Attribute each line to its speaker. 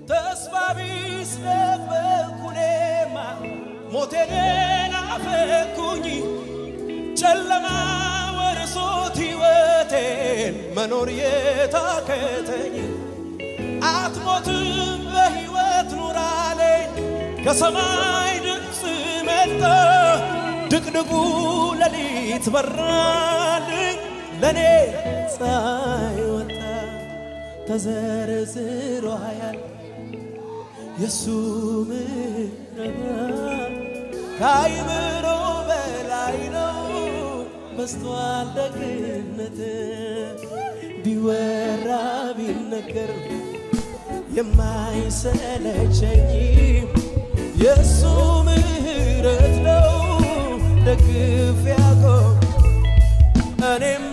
Speaker 1: ተስፋ ቢስ ነበርኩ እኔማ ሞቴን ናፈኩኝ ጨለማ ወርሶት ሕይወቴን መኖር የታከተኝ አትሞትም በሕይወት ኑራለኝ ከሰማይ ድምፅ መጣ ድቅድቁ ሌሊት በራልኝ ለእኔ ፀሐይ ወጣ ተዘርዝሮ ያል የሱ ምሕረት ከአይምሮ በላይ ነው በስቷል ደግነት ቢወራ ቢነገር የማይሰለቸኝ የእሱ ምሕረት ነው ደግፍ ያቆም እኔም